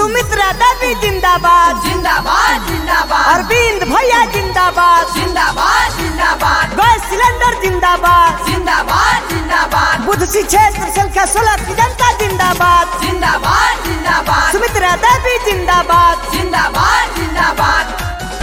सुमित्रा देवी जिंदाबाद जिंदाबाद जिंदाबाद अरविंद भैया जिंदाबाद जिंदाबाद जिंदाबाद गैस सिलेंडर जिंदाबाद जिंदाबाद जिंदाबाद बुद्ध सी क्षेत्र संख्या सोलह की जनता जिंदाबाद जिंदाबाद जिंदाबाद सुमित्रा देवी जिंदाबाद जिंदाबाद जिंदाबाद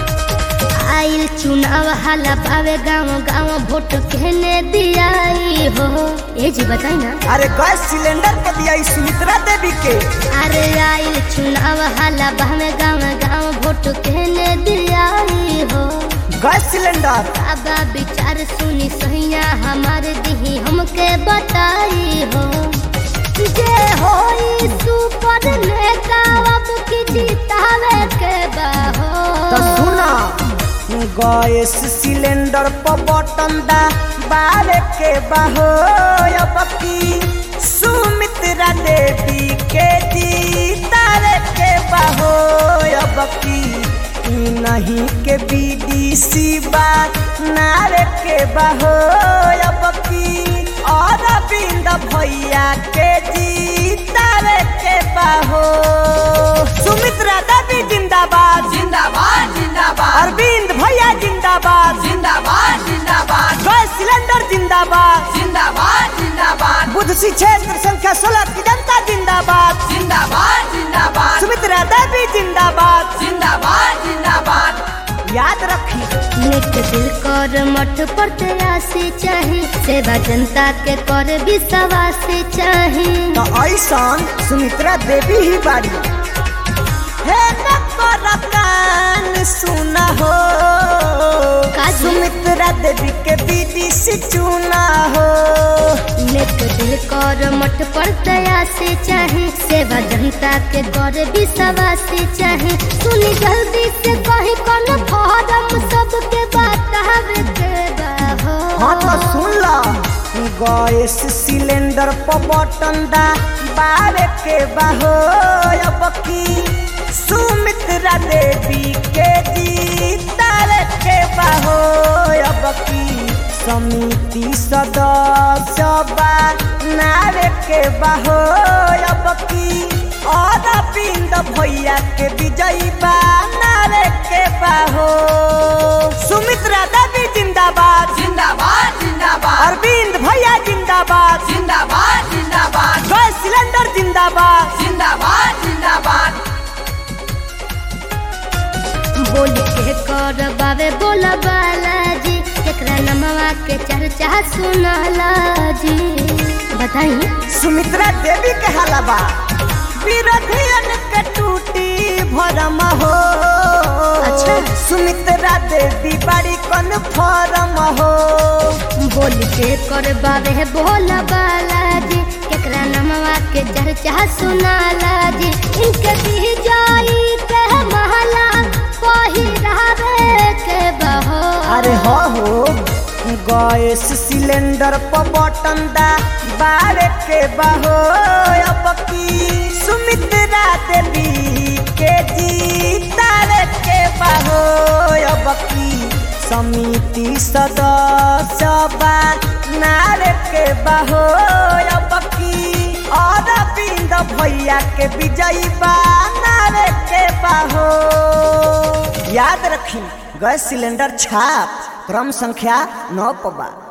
आइल चुनाव हाला पावे गाँव गाँव वोट कहने दियाई हो ए जी बताई ना अरे गैस सिलेंडर पर दिया ई सुमित्रा देवी के अरे आइल चुनाव हाला पावे गाँव गाँव वोट कहने दियाई हो गैस सिलेंडर बाबा विचार सुनी सहिया हमारे दिही हमके बताई हो जे होई सुपर नेता अब की जीतावे के बाहो तो सुना गैस सिलेंडर पर बटन दा बारे के बहो अब की सुमित्रा देवी के जीतारे के बहो अब की ई नहीं के बीडीसी बा नारे के बहो अब की और बिंद भैया के जीतारे के बहो सुमित्रा देवी जिंदाबाद जिंदाबाद जिंदाबाद अरविंद भैया जिंदाबाद जिंदाबाद जिंदाबाद गैस सिलेंडर जिंदाबाद जिंदाबाद जिंदाबाद बुद्ध सी क्षेत्र संख्या सोलह की जनता जिंदाबाद जिंदाबाद जिंदाबाद सुमित्रा देवी जिंदाबाद जिंदाबाद जिंदाबाद याद रखी नेक दिल कर मठ पर तेरासी चाहे सेवा जनता के कर विश्वास चाहे तो ऐसा सुमित्रा देवी ही बाड़ी हे नकर कान सुना हो काजी? सुमित्रा देवी के बीडीसी चुना हो नेक दिल कर मठ पर तेरासी चाहे सेवा जनता के कर विश्वास चाहे सुनी जल्दी से कहीं कौन फॉर्म सबके बतावे के बा हाँ तो हो सुन ला गैस सिलेंडर पर बटन दा बारे के बहो अब की सुमित्रा देवी के जीतार के बहो अब की समिति सदस्य बा नारे के बहो अब की और बिंद भैया के विजयी बा नारे के बहो सुमित्रा देवी जिंदाबाद जिंदाबाद जिंदाबाद अरविंद भैया जिंदाबाद जिंदाबाद जिंदाबाद गैस सिलेंडर जिंदाबाद जिंदाबाद जिंदाबाद बोल के कर बाबे बोल बालाजी केकरा नमवा के चर्चा सुनाला जी बताई सुमित्रा देवी के हलवा विरोधियन के टूटी भरम हो अच्छा। सुमित्रा देवी बड़ी कन फरम हो बोल के कर बाबे बोल बालाजी केकरा नमवा के चर्चा सुनाला जी इनके दी जाई के महला पहिरावे के बहो अरे हो हो गैस सिलेंडर पर बटन दा बारे के बहो अब की सुमित्रा देवी के जीतारे के बहो अब की समिति सदस्य बा नारे के बहो अब की और बिंद भैया के विजयी बा नारे के बहो याद रखी गैस सिलेंडर छाप क्रम संख्या नौ पबा